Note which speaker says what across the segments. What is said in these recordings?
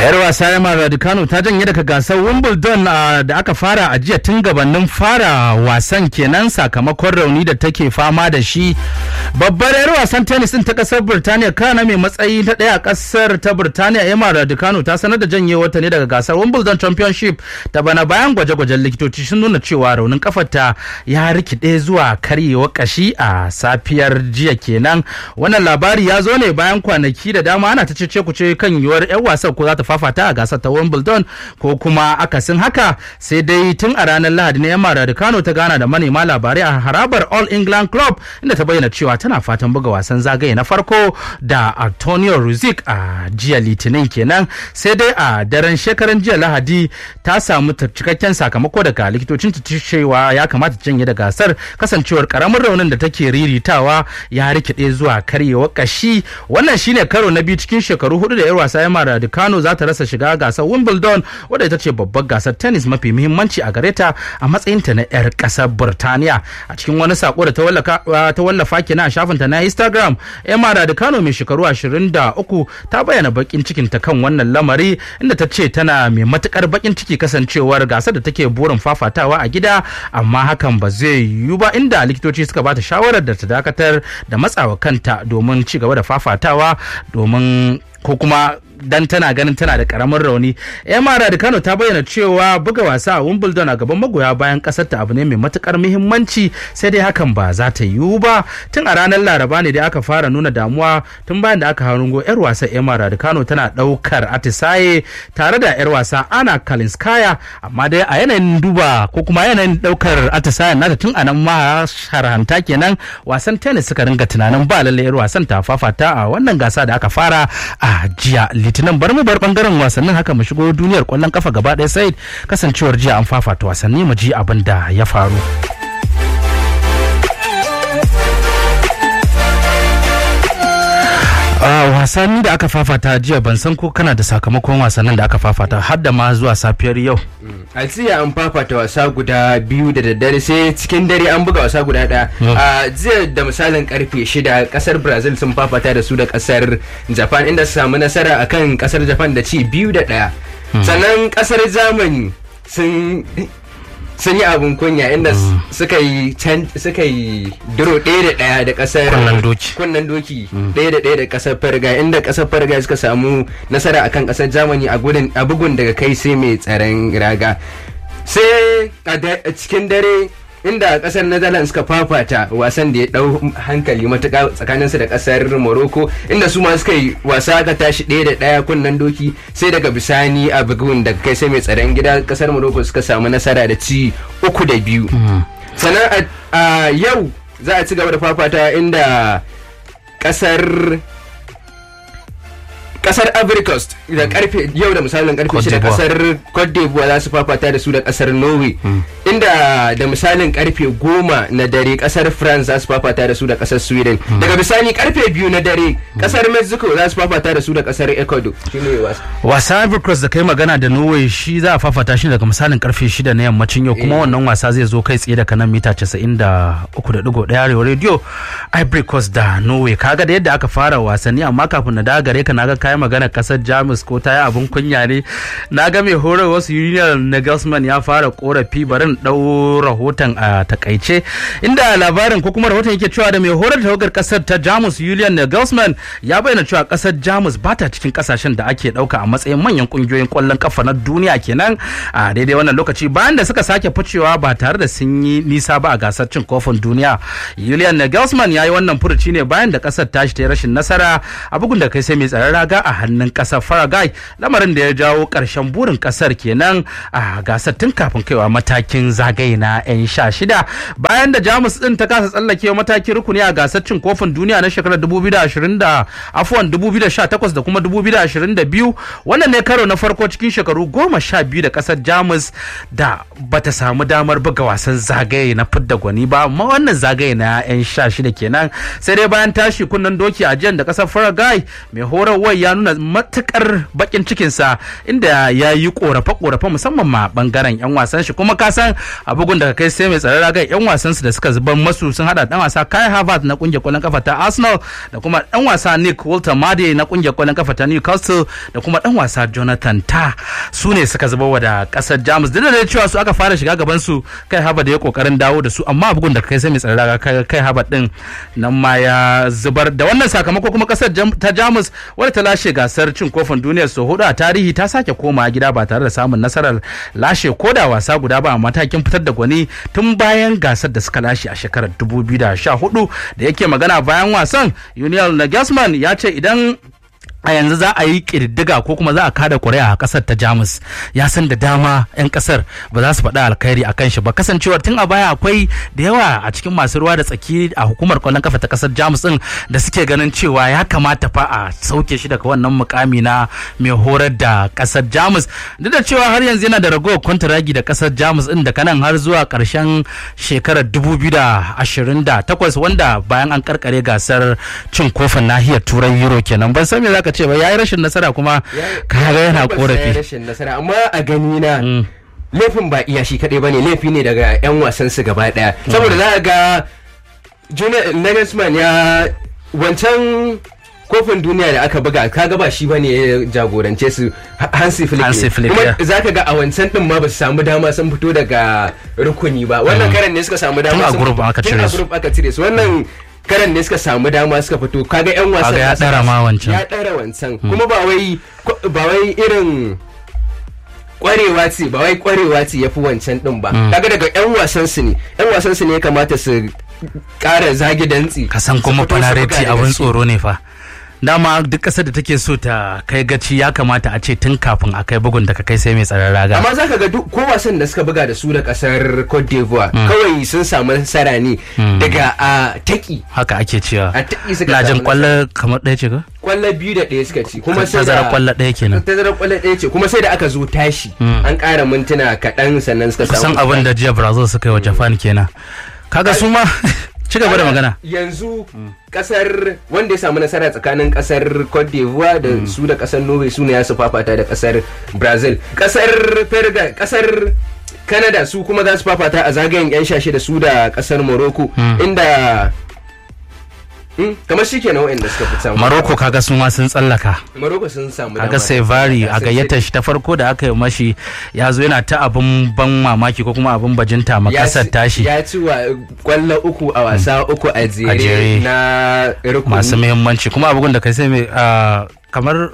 Speaker 1: yar wasa Emma Raducanu ta janye daga gasar Wimbledon da aka fara a jiya tun gabanin fara wasan kenan sakamakon rauni da take fama da shi. Babbar yar wasan tennis din ta kasar Birtaniya kana mai matsayi ta daya a kasar ta Birtaniya Emma Raducanu ta sanar da janyewarta ne daga gasar Wimbledon Championship ta bana bayan gwaje-gwajen likitoci sun nuna cewa raunin kafarta ya rikide zuwa karyewar kashi a safiyar jiya kenan. Wannan labari ya zo ne bayan kwanaki da dama ana ta cece kuce kan yiwuwar 'yan wasan ko za ta fafata a gasar ta Wimbledon ko kuma akasin haka sai dai tun a ranar Lahadi ne Emma Raducanu ta gana da manema labarai a harabar All England Club inda ta bayyana cewa tana fatan buga wasan zagaye na farko da Antonio Ruzic a jiya Litinin kenan sai dai a daren shekaran jiya Lahadi ta samu cikakken sakamako daga likitocin ta cewa ya kamata janye da gasar kasancewar karamin raunin da take riritawa ya rikide zuwa karyewar kashi wannan shine karo na biyu cikin shekaru hudu da yar wasa Emma Raducanu za ta rasa shiga gasar Wimbledon wadda ita ce babbar gasar tennis mafi muhimmanci a gare ta a matsayinta na 'yar kasar Burtaniya. A cikin wani sako da ta wallafa kenan a shafinta na Instagram, Emma Raducanu mai shekaru 23 ta bayyana bakin cikin ta kan wannan lamari inda ta ce tana mai matukar bakin ciki kasancewar gasar da take burin fafatawa a gida amma hakan ba zai yiwu ba inda likitoci suka bata shawarar da ta dakatar da matsawa kanta domin ci gaba da fafatawa domin ko kuma dan tana ganin tana da karamin rauni emma da kano ta bayyana cewa buga wasa a wimbledon a gaban magoya bayan kasar ta abu ne mai matukar muhimmanci sai dai hakan ba za ta yiwu ba tun a ranar laraba ne da aka fara nuna damuwa tun bayan da aka harungo yar wasa emma da kano tana daukar atisaye tare da yar wasa ana kalinskaya amma dai a yanayin duba ko kuma yanayin daukar atisayen nata tun a nan ma sharhanta kenan wasan tennis suka ringa tunanin ba lalle yar wasan ta fafata a wannan gasa da aka fara a jiya litinin bar mu bar bangaren wasannin haka mu shigo duniyar kwallon kafa gaba ɗaya sai kasancewar jiya an fafata wasanni mu ji abin da ya faru wasanni da aka fafata jiya ban san ko kana da sakamakon wasannin da aka fafata har da ma zuwa safiyar yau
Speaker 2: a jiya an fafata wasa guda biyu da daddare sai cikin dare an buga wasa guda ɗaya a jiya da misalin karfe shida kasar brazil sun fafata da su da kasar japan inda su samu nasara akan kasar japan da ci biyu da ɗaya sannan kasar germany sun sun yi abin kunya inda suka yi suka yi duro ɗaya da ɗaya da ƙasar
Speaker 1: kunnan doki
Speaker 2: kunnan doki ɗaya da ɗaya da ƙasar farga inda ƙasar farga suka samu nasara akan ƙasar germany a gudun a bugun daga kai sai mai tsaron raga sai a cikin dare inda kasar netherlands suka fafata wasan da ya dau hankali matuka tsakaninsu da kasar morocco inda su ma suka yi wasa aka tashi ɗaya da ɗaya kunnen doki sai daga bisani a bugun daga kai sai mai tsaron gida kasar morocco suka samu nasara da ci uku da biyu sannan a yau za a ci gaba da fafata inda kasar kasar Ivory Coast da karfe yau da misalin karfe shida kasar Cote d'Ivoire za su fafata da su da kasar Norway inda da misalin karfe goma na dare kasar France za su fafata da su da kasar Sweden daga bisani karfe biyu na dare kasar Mexico za su fafata da su da kasar Ecuador shine wasa
Speaker 1: wasa Ivory Coast da kai magana da Norway shi za a fafata shi daga misalin karfe shida na yammacin yau kuma wannan wasa zai zo kai tsaye daga nan mita 93.1 arewa radio Ivory Coast da Norway kaga da yadda aka fara wasanni amma kafin na dawo gare ka naga kayan magana kasar jamus ko ta yi abin kunya ne na ga mai horar wasu union nagelsmann ya fara korafi barin dau rahoton a takaice inda labarin ko kuma rahoton yake cewa da mai horar tawagar kasar ta jamus union nagelsmann ya bayyana cewa kasar jamus ba ta cikin kasashen da ake dauka a matsayin manyan kungiyoyin kwallon kafa na duniya kenan a daidai wannan lokaci bayan da suka sake ficewa ba tare da sun yi nisa ba a gasar cin kofin duniya julian nagelsmann ya yi wannan furuci ne bayan da kasar tashi ta yi rashin nasara a bugun da kai sai mai tsaron raga a hannun kasar Faragai lamarin da ya jawo ƙarshen burin kasar kenan a gasar tun kafin kaiwa matakin zagaye na 'yan sha shida bayan da Jamus din ta kasa tsallakewa matakin rukuni a gasar cin kofin duniya na shekarar 2020 da afuwan 2018 da kuma 2022 wannan ne karo na farko cikin shekaru goma sha biyu da kasar Jamus da bata samu damar buga wasan zagaye na fidda gwani ba amma wannan zagaye na 'yan sha shida kenan sai dai bayan tashi kunnen doki a jiyan da kasar Faragai mai horarwar ya nuna matukar bakin cikinsa inda ya yi korafe-korafe musamman ma bangaren 'yan wasan shi kuma ka san a bugun daga kai sai mai tsaron raga yan wasan su da suka zuban masu sun hada dan wasa Kai Havertz na kungiyar kwallon kafa ta Arsenal da kuma dan wasa Nick Walter Made na kungiyar kwallon kafa ta Newcastle da kuma dan wasa Jonathan Ta su ne suka zuba wa da kasar Jamus duk da cewa su aka fara shiga gaban su Kai Havertz da ya kokarin dawo da su amma bugun daga kai sai mai tsaron raga Kai Havertz din nan ma ya zubar da wannan sakamako kuma kasar ta Jamus wadda ta lashe gasar cin kofin duniyar sau hudu a tarihi ta sake koma gida ba tare da samun nasarar lashe koda wasa guda ba a matakin fitar da gwani tun bayan gasar da suka lashe a shekarar 2014 da yake magana bayan wasan Union Nagelsmann ya ce idan a yanzu za a yi ƙididdiga ko kuma za a kada ƙuri'a a ƙasar ta jamus ya san da dama 'yan ƙasar ba za su faɗi alkhairi a kan shi ba kasancewar tun a baya akwai da yawa a cikin masu ruwa da tsaki a hukumar kwallon kafa ta ƙasar jamus ɗin da suke ganin cewa ya kamata fa a sauke shi daga wannan mukami na mai horar da ƙasar jamus duk da cewa har yanzu yana da ragowar kwantaragi da ƙasar jamus ɗin daga nan har zuwa ƙarshen shekarar 2028 wanda bayan an karkare gasar cin kofin nahiyar turai euro kenan ban san me zaka ce ba yayi rashin nasara kuma kaga yana korafi
Speaker 2: rashin nasara amma a gani na laifin ba iya shi kadai bane laifi ne daga yan wasan su gaba daya saboda za ga Julian Nagelsmann ya wancan kofin duniya da aka buga kaga ba shi bane ya jagorance su Hansi Flick
Speaker 1: Hansi Flick,
Speaker 2: kuma
Speaker 1: yeah.
Speaker 2: zaka ga a wancan din ma ba su samu dama sun fito daga rukuni ba wannan karan ne suka samu dama
Speaker 1: Tun a
Speaker 2: sun-
Speaker 1: group aka
Speaker 2: tun
Speaker 1: cire
Speaker 2: a
Speaker 1: su.
Speaker 2: group aka cire su wannan karan ne suka samu dama suka fito kaga yan wasan
Speaker 1: Kaga ya
Speaker 2: da suka-
Speaker 1: ɗara ma wancan.
Speaker 2: ya ɗara wancan kuma ba wai ba wai irin kwarewa ce ba wai kwarewa ce ya fi wancan din ba kaga daga yan wasan su ne yan wasan su ne ya kamata su ƙara zagi dantsi
Speaker 1: ka san
Speaker 2: su
Speaker 1: kuma
Speaker 2: fito su buga
Speaker 1: fanareti
Speaker 2: da
Speaker 1: abin
Speaker 2: gaske.
Speaker 1: tsoro ne fa dama duk ƙasar da take so ta kai gaci ya kamata a ce tun kafin a kai bugun da ka kai sai mai tsaron raga
Speaker 2: amma za ka ga duk ko wasan da suka buga da su da kasar Cote d'Ivoire kawai sun samu nasara ne daga a taki
Speaker 1: haka ake cewa
Speaker 2: a taki suka
Speaker 1: na jin
Speaker 2: samu
Speaker 1: kwallo kamar ɗaya ce ga
Speaker 2: kwallo biyu da ɗaya suka ci kuma sai
Speaker 1: tazarar
Speaker 2: da
Speaker 1: kwallo ɗaya kenan
Speaker 2: tazarar kwallo ɗaya ce kuma sai da aka zo tashi an ƙara mintuna kaɗan sannan suka
Speaker 1: kusan
Speaker 2: samu
Speaker 1: abin da jiya brazil suka yi wa japan kenan kaga su ma ci gaba da magana
Speaker 2: yanzu kasar wanda ya samu nasara tsakanin kasar Cote d'Ivoire da su da kasar Norway su ne ya su fafata da kasar Brazil kasar Perga kasar Canada su kuma za su fafata a zagayen yan shashe da su da kasar Morocco inda Mm, kamar shi kenan waɗanda suka fi samu
Speaker 1: maroko kaga su ma sun tsallaka
Speaker 2: Morocco sun samu
Speaker 1: kaga
Speaker 2: dama.
Speaker 1: sai vari a
Speaker 2: Sai-
Speaker 1: gayyatar shi ta farko da aka yi mashi ya zo yana ta abin ban mamaki ko kuma abin bajinta ma
Speaker 2: ya
Speaker 1: kasar
Speaker 2: ci-
Speaker 1: tashi
Speaker 2: ya ci wa kwallo uku a wasa uku a
Speaker 1: jere.
Speaker 2: jere na rukuni
Speaker 1: masu muhimmanci kuma abin da kai sai mai ah, kamar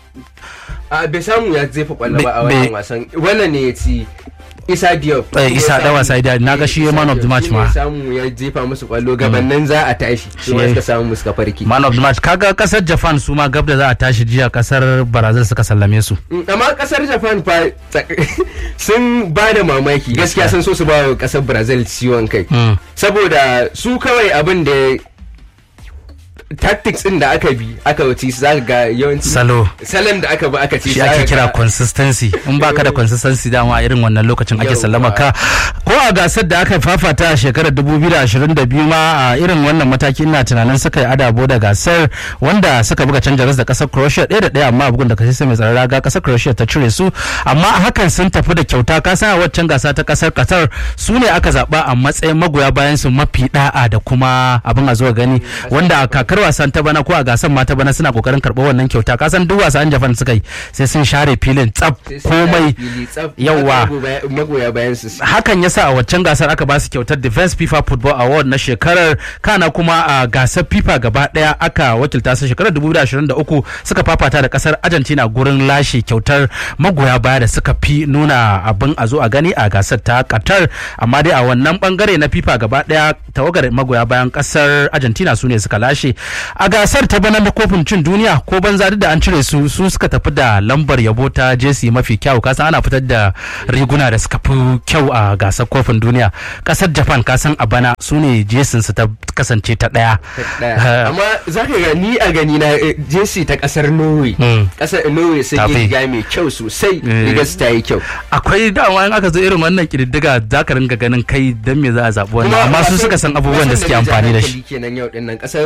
Speaker 2: a bai samu ya jefa kwallo ba a
Speaker 1: Bai-
Speaker 2: wannan
Speaker 1: bai-
Speaker 2: wasan wannan ne ya ci isa diop
Speaker 1: Eh, Isa
Speaker 2: Ya
Speaker 1: dan wasa
Speaker 2: samu-
Speaker 1: Ida, na ga shi
Speaker 2: Isa
Speaker 1: man of the
Speaker 2: Diop,
Speaker 1: match
Speaker 2: shi ne
Speaker 1: ma.
Speaker 2: ya samu ya jefa musu kwallo gabanin za a tashi
Speaker 1: Shi
Speaker 2: shi ma
Speaker 1: ya-
Speaker 2: suka samu suka farki
Speaker 1: man of the match kaga kasar japan su ma gab da za a tashi jiya kasar brazil suka sallame su
Speaker 2: Mm, amma kasar japan fa tsak- sun ba da mamaki gaskiya sun so su ba wa kasar brazil ciwon kai
Speaker 1: Mm.
Speaker 2: saboda su kawai abin da tactics din da aka bi aka wuce su zaka ga yawanci
Speaker 1: salo
Speaker 2: salon da aka bi aka ci
Speaker 1: shi
Speaker 2: zaka
Speaker 1: ake kira
Speaker 2: ga-
Speaker 1: consistency in baka da consistency dama a irin wannan lokacin ake
Speaker 2: Yauwa.
Speaker 1: sallama ka ko a gasar da aka fafata a shekarar 2022 ma a irin wannan mataki ina tunanin suka yi adabo da gasar wanda suka buga canja ras da kasar Croatia ɗaya da ɗaya amma bugun da kasar mai tsaron raga kasar Croatia ta cire su amma a hakan sun tafi da kyauta ka san a waccan gasa ta kasar Qatar su ne aka zaba a matsayin magoya bayan su mafi da'a da kuma abin a zuwa gani wanda a kakar wasan ta bana ko a gasar ma ta bana suna kokarin karɓar wannan kyauta ka san duk wasan Japan suka yi sai sun share filin tsaf
Speaker 2: sai sun
Speaker 1: komai
Speaker 2: yi fili tsaf,
Speaker 1: yawa.
Speaker 2: magoya- magoya bayan su su-
Speaker 1: hakan ya sa a waccan gasar aka ba su kyautar defense fifa football award na shekarar kana kuma a gasar fifa gaba daya aka wakilta su shekarar 2023 suka fafata da kasar argentina gurin lashe kyautar magoya baya da suka fi nuna abin a zo a gani a gasar ta qatar amma dai a wannan bangare na fifa gaba daya tawagar magoya bayan kasar argentina su ne suka lashe a gasar ta bana na kofin cin duniya ko banza duk da an cire su su suka tafi da lambar yabo ta jesi mafi kyau kasan ana fitar da riguna da suka fi kyau a gasar kofin duniya kasar japan kasan a bana su ne jesin su ta kasance ta daya
Speaker 2: ɗaya. amma za ka ga ni a gani na eh, jesi ta kasar norway
Speaker 1: Mm.
Speaker 2: kasar norway sun
Speaker 1: Tafi.
Speaker 2: yi riga mai kyau sosai
Speaker 1: Eh.
Speaker 2: rigar su ta yi kyau
Speaker 1: akwai dama in aka zo irin wannan kididdiga za ka ringa ganin kai dan me za a zaɓi wannan
Speaker 2: Kuma
Speaker 1: amma su
Speaker 2: wasan-
Speaker 1: suka san abubuwan da
Speaker 2: wasan
Speaker 1: suke
Speaker 2: na ja
Speaker 1: amfani da shi
Speaker 2: hankali kenan yau din nan kasar cote d'ivoire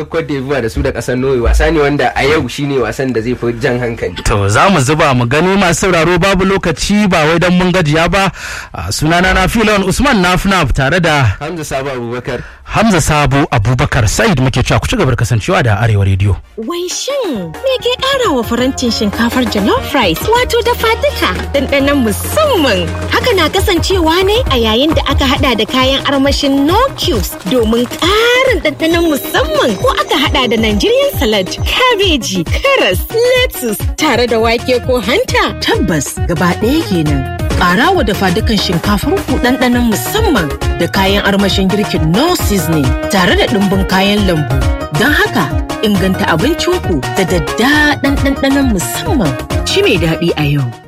Speaker 2: buga da su da kasar Norway wasa ne wanda a yau shine wasan da zai fi jan hankali
Speaker 1: To za mu zuba mu gani masu sauraro babu lokaci ba wai don mun gajiya ba a sunana na filon Usman Nafnaf tare da
Speaker 2: Hamza Sabo Abubakar
Speaker 1: Hamza Sabo Abubakar Said muke cewa ku ci gaba da kasancewa da Arewa Radio.
Speaker 3: Wai shin me ke ƙara wa farantin shinkafar jollof rice wato dafa duka ɗanɗanon musamman. Haka na kasancewa ne a yayin da aka hada da kayan armashin no cubes domin ƙarin ɗanɗanon musamman ko aka hada da Nigerian salad, kabeji, karas, lettuce tare da wake ko hanta.
Speaker 4: Tabbas gaba ɗaya kenan. Ƙara wa dafa dukan shinkafar ku ɗanɗanon musamman da kayan armashin girkin no seasoning tare da ɗumbin kayan lambu. Don haka inganta abincinku da daddaɗan ɗanɗanon musamman. Ci mai daɗi a yau.